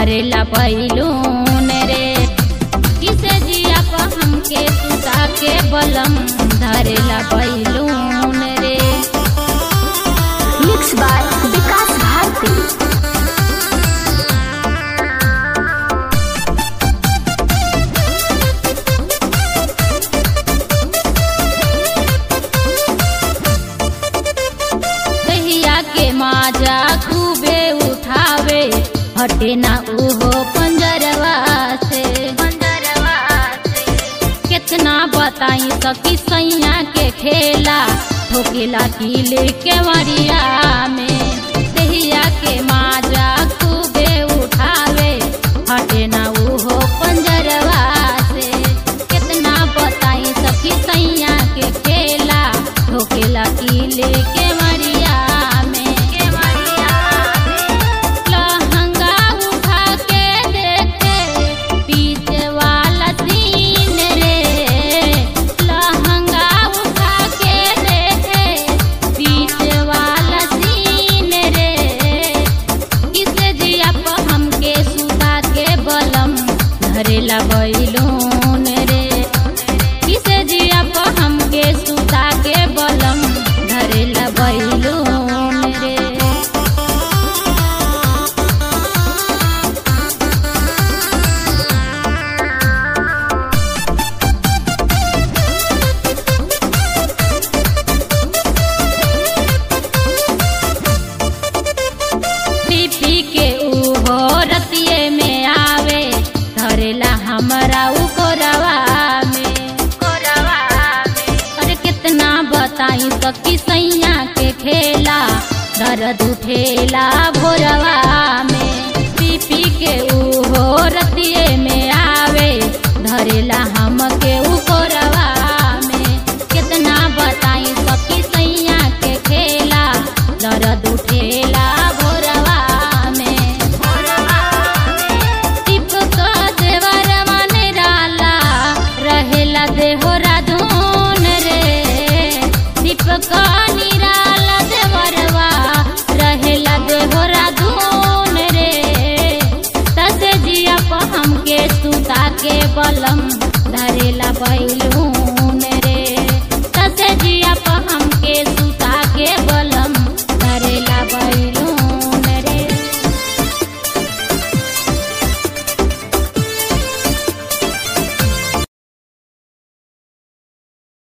धरेला बैलून रे किसे जिया पर हमके सुता के बलम धरेला बैलून रे मिक्स बाय विकास भारती दहिया के माजा खूबे उठावे हटे ना उहो पंजरवा से कितना बताई सकी सैया के खेला ठोकेला किले के वरिया में दहिया के माजा खूबे उठावे हटे ना उहो पंजरवा से कितना बताई सकी सैया के खेला ठोकेला किले के वरिया में के वरिया लहंगा उठा के देखे पीछे वाला सीन रे लहंगा उठा के देखे पीछे वाला सीन रे किसे जिया पर हमके सुता के बलम धरेला बैलून रे किसे जिया पर हमके सुता के बलम धरेला बैलून रे पी के उहो रतिये में आवे धरेला हमरा उ कोरवा में अरे कितना बताई सकी सैया के खेला दर्द उठेला भोरवा में पी पी के उहो रतिये में आवे धरेला हमके उ कोरवा में कितना बताई सकी सैया के खेला दर्द उठेला भोरवा में टिपक देवर मन राला रहेला देहोरा धून रे दीपक निराला देवरवा रहेला देहोरा धून रे तसे जिया पर हमके सुता के बलम धरेला बैलू